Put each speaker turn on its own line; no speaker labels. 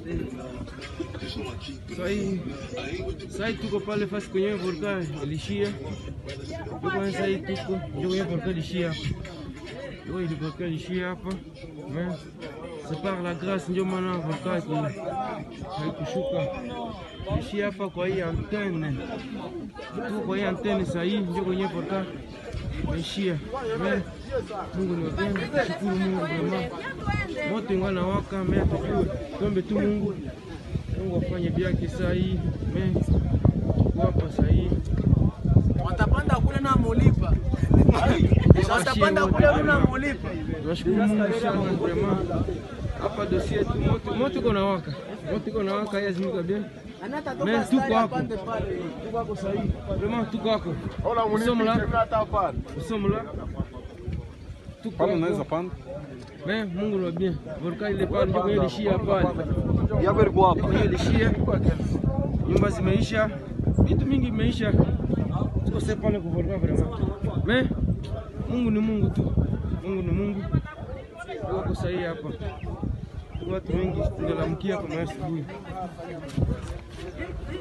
Sai sai tuko pale fasi kwenye volkani ilishia. Tuko sai tuko ndio kwenye volkani ilishia hapa. Ndio ile volkani ilishia hapa. Mais c'est par la grâce ndio maana volkani haikushuka. Ilishia hapa kwa hii antenne. Tu kwa hii antenne sasa hii ndio kwenye volkani imeishia. Mais Mungu ni wapenda, shukuru Mungu vraiment. Moto ingana waka, mais tuombe tu Mungu Mungu afanye vyake saa hii me wapa saa hii
Watapanda kule na mulipa. Watapanda kule na mulipa.
tunashukuru Mungu sana vraiment. Hapa dosie yetu moto moto iko na waka moto iko na waka yazimika bien me tuko hapo tuko hapo saa hii vraiment tuko hapo nous sommes là nous sommes là tuko
Pale unaweza
hapo
panda.
me Mungu ni wa bien volkani ile pale ndio kwenye ilishia pale
Yako ilikuwa hapa.
kwenye ilishia nyumba zimeisha vitu mingi vimeisha tukose pale kuvolka vraiment me Mungu ni Mungu tu Mungu ni Mungu wako sahihi hapa watu wengi tunalamkia kwa asubuhi